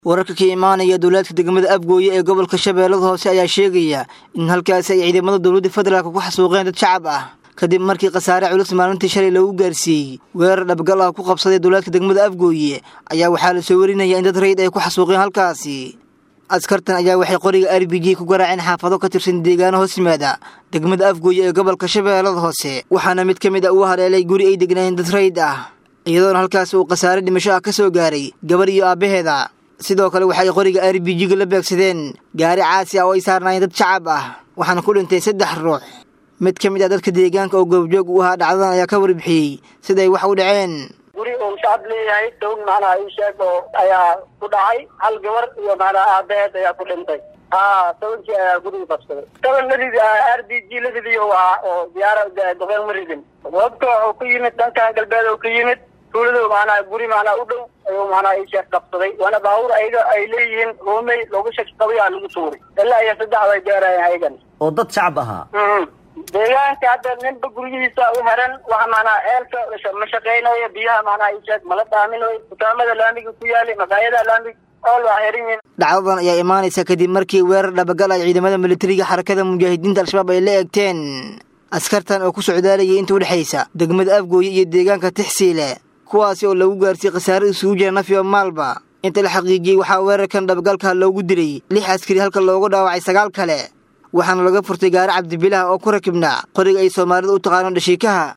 wararka ka imaanaya dowlaadka degmada afgooye ee gobolka shabeellada hoose ayaa sheegaya in halkaasi ay ciidamada dowladda federaalk ku xasuuqeen dad shacab ah kadib markii khasaare culus maalintii shalay lagu gaarsiiyey weerar dhabgal ah ku qabsaday dowlaadka degmada afgooye ayaa waxaa la soo warinaya in dad rayid ay ku xasuuqeen halkaasi askartan ayaa waxay qoriga r b g ku garaaceen xaafado ka tirsan deegaano hoos yimaada degmada afgooye ee gobolka shabeellada hoose waxaana mid ka mid a uu haleelay guri ay degnaayeen dad rayid ah iyadoona halkaasi uu khasaare dhimasho ah ka soo gaaray gabar iyo aabbaheeda sidoo kale waxay qoriga r b g-ga la beegsadeen gaari caasi ah oo ay saarnaayeen dad shacab ah waxaana ku dhintay saddex ruux mid ka mid ah dadka deegaanka oo goobjoog u ahaa dhacdadan ayaa ka warbixiyey siday wax u dhaceen guri uu shacab leeyahay down macnaha ii sheeg oo ayaa ku dhacay hal gabar iyo macnaha aabaheed ayaa ku dhintay ha tobankii ayaa guriga qabsaday toban ma ridi r b g la ridiyo waa oo diyaara duqeen ma ridin wabka wuxuu ka yimid dhankan galbeed oo ka yimid tuuladu macnaha guri macnaha u dhow ayuu macnaha ii sheeg qabsaday waana baabuur ayaga ay leeyihiin ruumey looga shaki qabay aa lagu tuuray ilaa iyo saddex bay gaarayeen ayagan oo dad shacab ahaa deegaanka hadda ninba guryihiisa u heran waxa macnaha ceelka ma shaqeynayo biyaha macnaha ii sheeg mala dhaaminayo dukaamada laamiga ku yaalay maqaayadaha laamiga ool waa xiran yihiin dhacdadan ayaa imaanaysa kadib markii weerar dhabagal ay ciidamada militariga xarakada mujaahidiinta al-shabaab ay la eegteen askartan oo ku socdaalayay inta udhexaysa degmada afgooye iyo deegaanka tixsiile kuwaasi oo lagu gaarsiiyey khasaare isugu jira nafiyo maalba inta la xaqiijiyey waxaa weerarkan dhabagalka loogu dilay lix askari halka loogu dhaawacay sagaal kale waxaana laga furtay gaari cabdibilaah oo ku rakibnaa qoriga ay soomaalida u taqaano dhashiikaha